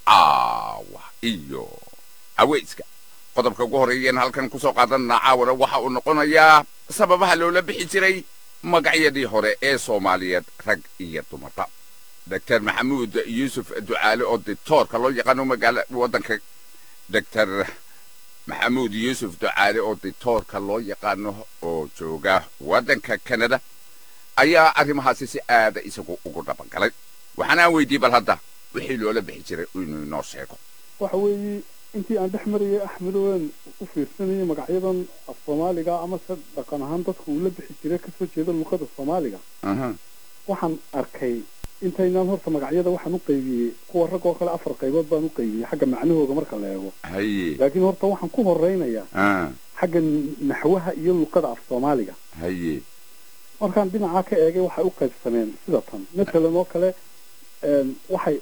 caawa iyo aweyska qodobka ugu horreeyeen halkan ku soo qaadanna caawana waxa uu noqonayaa sababaha loola bixi jiray magacyadii hore ee soomaaliyeed rag iyo dumarba doctor maxamuud yuusuf ducaale oo dictoorka loo yaqaano magaala waddanka doctor maxamuud yuusuf ducaale oo dictoorka loo yaqaano oo jooga waddanka kanada ayaa arrimahaasi si aada isagu ugu dhabangalay waxaana aan weydiiyey bal hadda wixii loola bixi jiray inuu inoo sheego waxa weeye intii aan dhex marayay axmedowen u fiirsanayay magacyadan af soomaaliga ama se dhaqan ahaan dadku uu la bixi jiray kasoo jeeda luqada soomaaliga waxaan arkay intaynaan horta magacyada waxaan u qaybiyey kuwa rag oo kale afar qaybood baan u qaybiyey xagga macnahooga marka la eego haye laakiin horta waxaan ku horeynayaa ah, xagga naxwaha iyo luqada af soomaaliga haye markaan dhinacaa ka eegay waxay u qaybsameen sida tan matalan oo kale een, waxay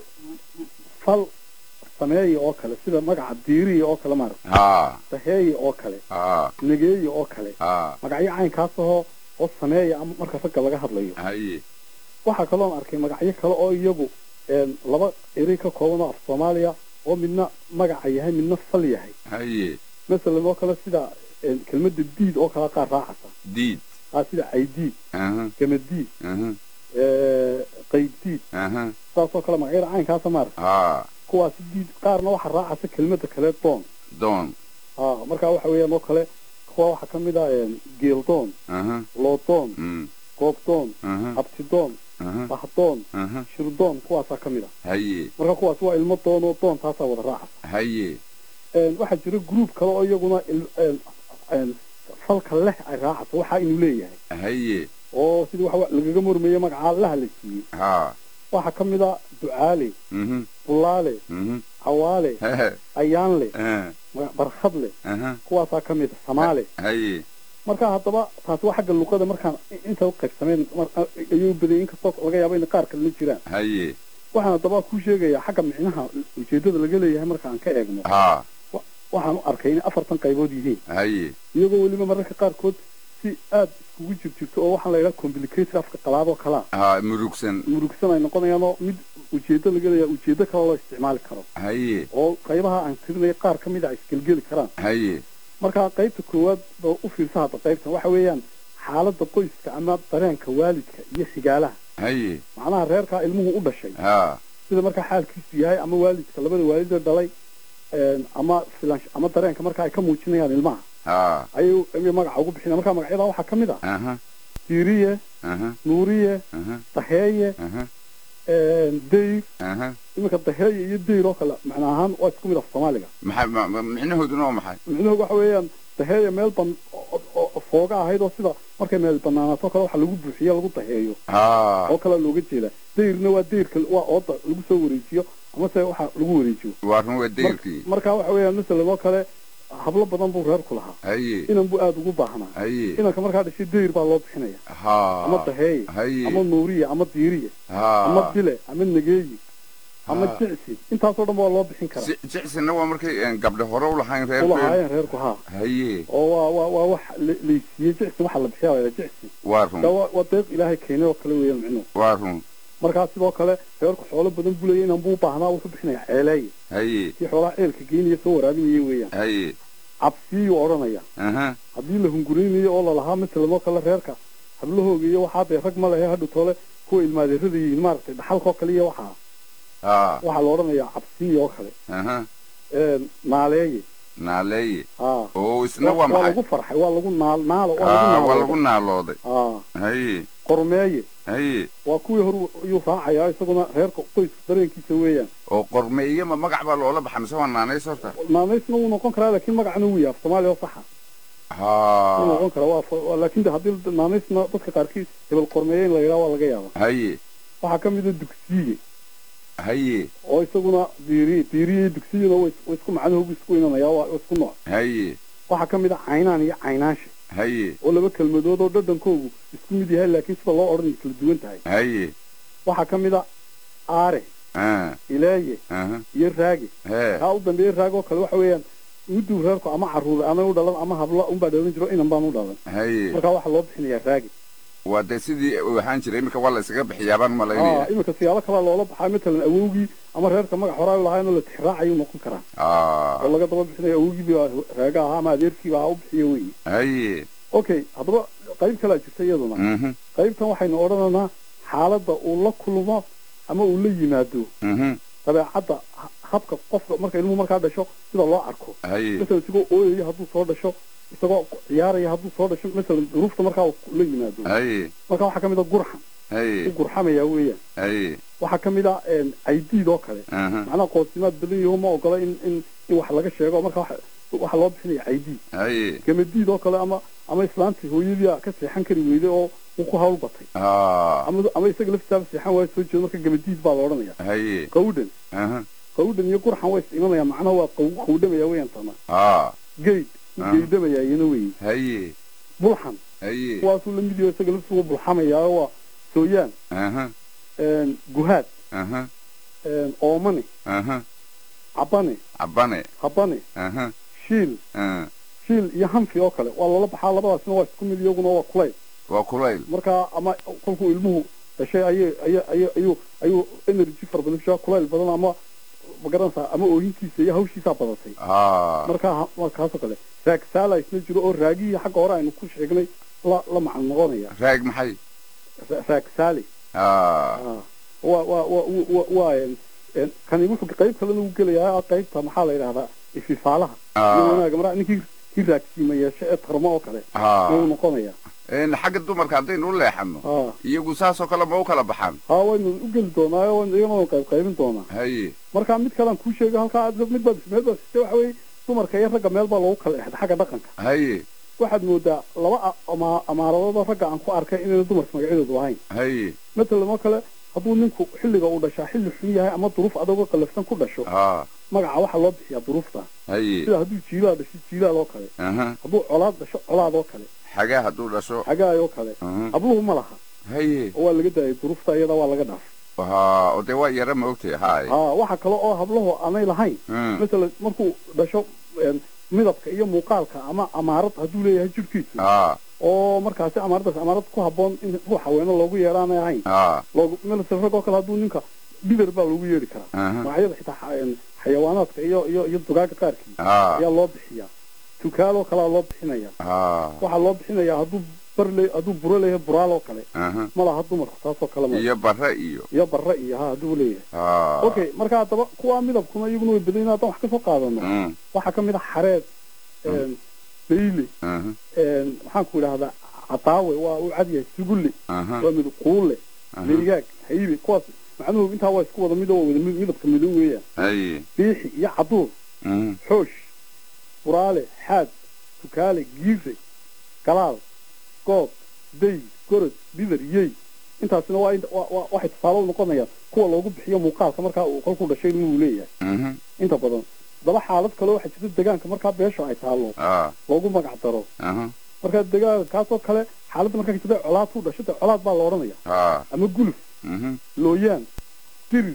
fal sameeya oo kale sida magaca diiriya oo kale maarata ha daheeya oo kale ha negeeya oo kale ha magacyo caynkaas ahoo oo sameeya ama marka ragga laga hadlayo haye waxaa kaloon arkay magacyo kale oo iyagu een, laba erey ka kooban oo af soomaaliya oo midna magaca yahay midna fal yahay haye masalan oo kale sida een, kelmadda diid oo kale qaar raacasa diid aa sida caydiid aha gamadiid aha ee, qaybdiid aha saasoo kale magacyada caynkaasa maarata ha kuwaasi diid qaarna waxaa raacasa kelmadda kale doon doon ha markaa waxa weeyaan oo kale kuwa waxaa ka mid ah een, geeldoon aha loodoon mm, goobdoon aha abtidoon aha bahdoon aha shirdoon kuwaasaa ka mid ah haye marka kuwaas waa ilmo doon oo doon taasaa wada raacasa haye een, waxaa jira group kale oo iyaguna il- een, een, falka leh ay raacasa waxaa inuu leeyahay haye oo sidii waxa lagaga mormeeye magacaa laha la siiyey ha waxaa ka mid a ducaale mhm bulaale mhm cawaale hehe ayaanle ah, ma- barkhadle aha kuwaasaa ka mid a samaale haye marka haddaba taasi waa xagga luqada markaan i- inta u qaybsameen mar- ayuu badayay inkastoo laga yaabo in qaar kalena jiraan haye waxaan haddaba ku sheegayaa xagga micnaha ujeedada laga leeyahay marka aan ka eegno ha waxaan u arkay inay afartan qaybood yihiin haye iyagoo weliba mararka qaarkood si aada iskugu jirjirto oo waxaan la yidhaha complicated afka qalaadoo kalaa ha murugsan murugsan ay noqonayaanoo mid ujeedo laga leeyahay ujeedo kale loo isticmaali karo haye oo qaybaha aan tirinaya qaar ka mid a isgelgeli karaan haye marka qaybta koowaad ba u fiirsa hadda qaybtan waxa weeyaan xaaladda qoyska ama dareenka waalidka iyo xigaalaha haye macnaha reerkaa ilmuhu u dhashay ha sida markaa xaalkiisu yahay ama waalidka labada waalidee dhalay een, ama filan ama dareenka marka ay ka muujinayaan ilmaha ha ayay ayay magaca ugu bixinaya marka magacyada waxaa ka mid ah aha diiriye aha nuuriye aha daheeye aha een, dayr aha iminka daheeye iyo dayr oo kale macna ahaan waa isku mid af soomaaliga maxay ma- ma- micnahooduna waa maxay micnuhu waxa weeyaan daheeye meel ban oo- oo fooga ahayd oo sida markay meel banaanaato kale waxa lagu buuxiyo lagu daheeyo ha oo kale looga jeeda dayrna waa dayrka waa ooda lagu soo wareejiyo amase waxa lagu wareejiyo waa run waa dayrkii marka waxa weeyaan masalan oo kale hablo badan buu reerku lahaa haye inan buu aada ugu baahnaa haye inanka markaa dhashay dayr baa loo bixinaya ama ha daheeye haye ama nuuriye ama diiriye ama ha dile ama negeeyi ama Ha. jicsi intaasoo dhan waa loo bixin karaa Si- jicsina waa markay een, gabdho hore u lahayn reer ulahaayeen reerku haa haye oo waa waa waa wax la- laysiiyey jicsi waxaa la bixiyaa waa jicsi waa daa run waa waa deeq ilaahay keenay oo kale weeyaan micnuhu waa run markaa sidoo kale reerku xoolo badan bulaya inan buu baahnaa wuxuu bixinaya ceeleeye haye kii xoolaha ceelka geynaya soo waraabinaya weeyaan haye cabsiyuu odhanaya aha haddii la hunguraynayo oo lalahaa matalan oo kale reerka hablahooga iyo waxaa dee rag ma lehe hadhu toole kuwa ilmaadeerada yihiin maaragtay dhaxalka oo kale iyo waxaa ha waxaa la odhanayaa cabsiya oo kale aha een, naaleeye naaleeye haa oo isna waa waa maxay lagu farxay waa lagu naal naalo ha waa waa lagu lagu naalooday haa haye qormeeye haye waa kuwii hor ayuu raacayaa isaguna reerka qoyska dareenkiisa weeyaan oo qormeeye ma magac baa loola baxa mise waa naanays horta naanaysna wuu noqon karaa laakiin magacna wuu yahay af soomaaliya oo saxa wuu ha noqon karaa waa fa- waa- laakiin de haddii naanaysna dadka qaarkiis hebel qormeeye in la yidhaha waa laga yaaba haye waxaa ka mid a dugsiye haye oo isaguna diiri diiriye iyo dugsiyuna way way isku macnahoogu isku inanayaa waa isku nooc haye waxaa ka mid a caynaan iyo caynaanshe haye oo laba kelmadood oo dhadhankoogu isku mid yahay laakiin sida loo odhan kala duwan tahay haye waxaa ka mid a aare ah ileeye aha iyo raage hee kaa u dambeeye raage oo kale waxa weeyaan miduu reerku ama caruur aanay u dhalan ama habla unbaa dhalan jiro inan baan u dhalan haye markaa waxaa loo bixinayaa raage waa dee sidii uu ahaan jiray iminka waa la isaga bixiyaabaan aa malaynaya iminka siyaalo kalaa loola baxaa matalan awowgii ama reerka magac horaa lahayn oo la tixraacayuu noqon karaa ah oo laga daba bixinayo awgiiba raaga ahaa ama adeerkiiba ha u bixiyo weeye haye okay haddaba qayb kalaa jirta iyaduna mhm qaybtan waxaynu odhanaynaa xaaladda uu la kulmo ama uu la yimaado mhm dabeecadda ha- habka qofka marka ilmuhu markaa dhasho sida loo arko haye masalan isagoo ooyaya hadduu soo dhasho isagoo ciyaaraya hadduu soo dhasho masalan duruufta markaa uu la yimaado haye marka waxaa ka mid a gurxan u haye gurxamaya weeyaan haye waxaa ka mid a caydiid oo kale aha macnaha qoosimaad badan yaho ma ogola in in in wax laga sheego marka waxa waxa loo bixinaya caydiid haye gamadiid oo kale ama ama islaantii hooyadii ka seexan kari weyday oo uu ku hawl batay ah ama ama isaga laftisaaba seexan waayo soo jeedo marka gamadiid baa la odhanaya haye qawdhan aha qawdhan iyo gurxan way is imanayaan macnaha waa qaw qawdhamaya weeyaan tana ah geyd u Ah. geydhamaya iyana weeye haye bulxan haye kuwaasuu la mid yaho isaga laftisu bulxamaya waa sooyaan aha guhaad aha oomane aha cabane cabane habane aha shiil ah shiil iyo hanfi oo kale waa lala baxaa labadaasna waa isku mid iyaguna waa kulayl waa kulayl marka ama kolkuu ilmuhu dhashay ayay aya aya ayuu ayuu energy fara badan kushaa kulayl badan ama magaranaysaa ama ooyintiisa iyo hawshiisaa badatay ah marka ha- markaasoo kale raagsaala isna jiro oo raagihii xagga hore aynu ku sheegnay la la macno noqonaya raag maxay Ra- raagsaali ah Ah. waa waa waa waa waa een- een, kani wuxuu qayb kalena u gelayaa qaybta maxaa la yidhahdaa ififaalaha iyo ah wanaaga mara ninkii kii raagsiima yeeshe ee tarmo oo kale ah ayuu noqonaya een xagga dumarka haddaynu u leexano ah iyagu saasoo kale ma u kala baxaan haa waynu u geli doonaa waynu iyagana qayb qaybin doonaa haye marka mid kalean kuu sheega halkaa aad mid baad meel baad sitay waxa weeye dumarka iyo ragga meel baa loogu kala exda xagga dhaqanka haye waxaad moodaa laba a- ama amaaradoodoo ragga aan ku arkay inayna dumarka magacyadoodu lahayn haye matalan oo kale hadduu ninku xilliga uu dhashaa xilli xun yahay ama duruuf adagoo qallafsan ku dhasho ah magaca waxaa loo bixiyaa duruufta haye sida hadduu jiilaad dhasho jiilaad oo kale aha hadduu colaad dhasho colaad oo kale xagaa hadduu dhasho xagaay oo kale aha habluhu ma laha haye oo waa laga daayay duruufta iyada waa laga dhaaf ha oo dee waa yara ma ogtahay haye haa waxa kale oo habluhu aanay lahayn Mm. masalan markuu dhasho een, midabka iyo muuqaalka ama amaarad hadduu leeyahay jirhkiisu ah oo markaasi amaaradaas amaarad ku habboon in ruux haweeno loogu yeeraanay ahayn ah loogu masalan rag oo kale hadduu ninka bider baa loogu yeeri karaa aha magacyada xitaa xa- een, xayawaanaadka iyo iyo iyo dugaaga qaarkii ah ayaa loo bixiyaa tukaaloo kalea loo bixinaya ah waxaa loo bixinayaa hadduu bar le hadduu buro leeyahay buraal oo kale aha ma laha dumarku taasoo kale ma iyo barre iyo iyo barre iyo ha hadduu leeyahay ah okay marka haddaba kuwaa midabkuna iyaguna way badan yihiin haddaan wax kasoo qaadano Mm. waxaa ka mid a xareed een, beyle aha een, maxaan ku idhahdaa cadaawe waa u cad yahay sugulle aha waa mid quulle aha meerigaag haybe kuwaas macnuhu intaa waa isku wada mid oo wada mid- midabka madow weeyaan haye biixi iyo caduur Mm. xoosh buraale xaad tukaale giire galaal goob day gorod bidar yey intaasina waa int- waa- waa- waxay tusaale u noqonayaan kuwa loogu bixiyo muuqaalka markaa uu kolkuu dhashay inuu leeyahay mhm inta badan daba xaalad kale waxaa jirta degaanka markaa beesha ay taallo ah loogu magac daro aha markaa degaankaasoo kale xaaladda markaa jirta colaad ku dhasho dee colaad baa la odhanaya ah ama guluf mhm looyaan dirir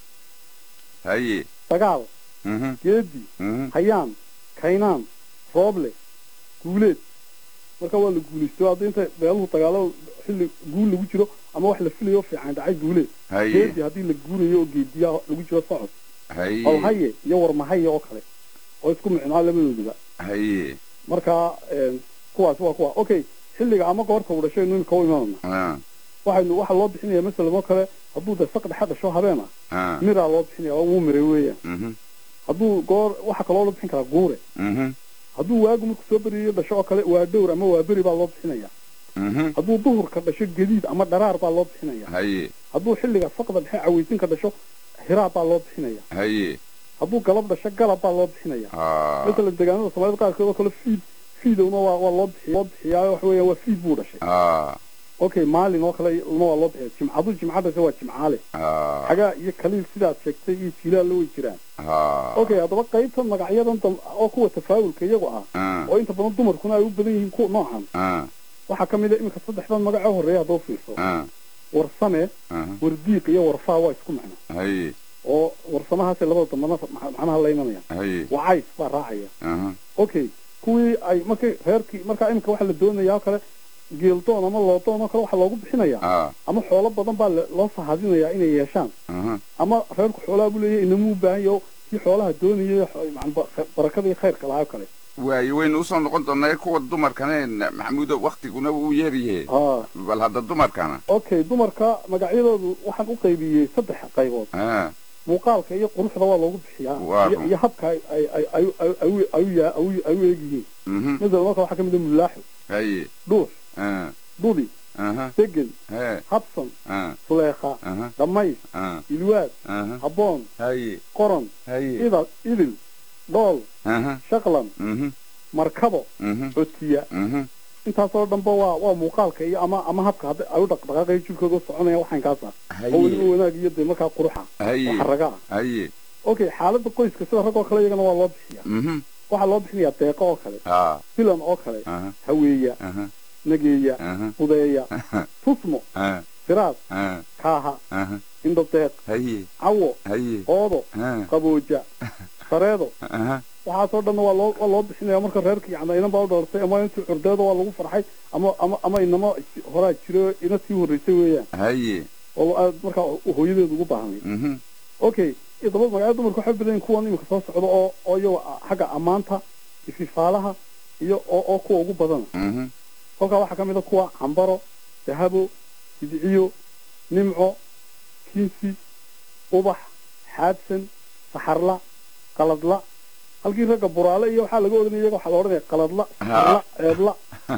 haye dagaal mhm geedi mhm hayaan kaynaan rooble guuleed marka waa la guulaysto hadda inta beeluhu dagaalo xilli guul lagu jiro ama wax la filayo fiican dhacay guuleed haye geedi haddii la guurayo oo geediya lagu jiro socod haye holhaye iyo warmahaye oo kale oo isku micnaa labadooduba haye marka een, kuwaas waa kuwa okay xilliga ama goorta uu dhashay imika u imaanana ah waxaynu waxaa loo bixinaya masalan oo kale hadduu de saq dhexe dhasho habeen ah ah miraa loo bixinaya waa wuu miray weeyaan mhm hadduu goor waxaa kaloo loo bixin karaa guure mhm hadduu waagu marku soo beriyo dhasho oo kale waa dhowr ama waa beri baa loo bixinaya mhm hadduu duhurka dhasho gadiid ama dharaar baa loo bixinaya haye hadduu xilliga saqda dhexe caweysinka dhasho hiraab baa loo bixinaya haye hadduu galab dhasho galab baa loo bixinaya ah masalan deegaanada soomaalida qaarkood oo kale fiid fiidowna waa waa loo bixiy loo bixiyaa waxa weeya waa fiid buu dhashay ah okay maalin oo kale lna waa loo bixiya jimc hadduu jimca dhasho waa jimcaale ah xagaa iyo kaliil sidaad sheegtay iyo jilaalla way jiraan ah okay haddaba qaybta magacyadan dam oo kuwa tafaawulka iyagu ah ah oo inta badan dumarkuna ay u badan yihiin kuwa noocan ah waxaa ka mid a iminka saddexdan magacoo horreeya haddoo fiirso ah warsame ah wardiiq iyo warfaa waa isku macno haye oo warsamahaasay labada dambana mac- macnaha la imanayaan haye wacays baa raacaya aha okay kuwii ay markay reerkii markaa iminka waxaa la doonayaa oo kale geeldoon ama loodoon oo kale waxaa loogu bixinayaa ah ama xoolo badan baa le- loo sahadinayaa inay yeeshaan aha ama reerku xoolaha buu leeyahay inamuu baahan yaho kii xoolaha doonayay xo- macna ba- barakada iyo khayrka lahaa oo kale waayo waynu usoo noqon doonaa kuwa dumarkaneen maxamuudo waktiguna wuu yeeryahe aa bal hadda dumarkana okay dumarka magacyadoodu waxaan u qaybiyey saddex qaybood ah muuqaalka iyo quruxda waa loogu bixiyaa Waa iyo- run. iyo habka ay ay ay ay ay ay ay ya- ay ay u eegyihiin mhm masalan marka waxaa ka mid ah mulaaxo haye dhuux ah dudi aha degan he habsan ah suleekha aha dhamays ah ilwaad aha habboon haye qoran haye idal idil dhool aha shaqlan mhm markabo mhm codkiya mhm intaasoo dhanba waa waa muuqaalka iyo ama ama habka hadda ay u dhaqdhaqaaqaya jirkooda u soconaya waxaan kaasa oo weliba haye wanaag iyo dee markaa quruxa oo haye xaraga ah haye okay xaaladda qoyska sida rag oo kale iyagana waa loo bixiyaa mhm waxaa loo bixinayaa deeqo oo kale ah filan oo kale aha haweeya aha nageeya aha budeeya tusmo ah firaas ah kaaha aha indhodeeq haye cawo haye oodo ah qabooja sareedo aha waxaasoo dhanna waa loo waa loo bixinaya marka reerka yacni inan baa u dhoortay ama intii curdeeda waa lagu farxay ama ama ama inama horaa jiro ina sii horreysay weeyaan haye oo aad markaa hooyadeedu ugu baahnay mhm okay iyo daba magacyada dumarka waxay badan yihiin kuwan imika soo socda oo oo iyago xagga ammaanta ififaalaha iyo oo oo kuwa ugu badana mhm kolkaa waxaa ka mid a kuwa cambaro dahabo hidiciyo nimco kinsi ubax xaadsan saxarla qaladla halkii ragga buraale iyo waxaa laga odhanaya iyaga waxaa la odhanaya qaladla saxarla ceebla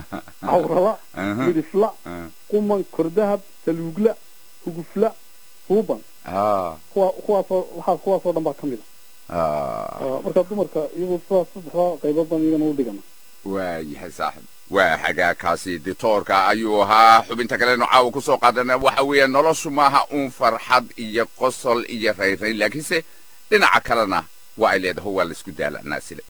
cawrala aha midhifla ah quman kordahab saluugla hugufla suuban ah kuwa kuwaasoo waxaa kuwaasoo dhan baa ka mid ah a Ah, marka dumarka iyagu sidaas saddexdaa qaybood baan iyagana u dhigana waayahay saaxib waa xagaakaasi ditoorka ayuu ahaa xubinta kalenu caawa ku soo qaadana waxa weeye noloshu maaha uun farxad iyo qosol iyo rayrayn laakiinse dhinaca kalena waa ay leedaho waa laisku daala naasile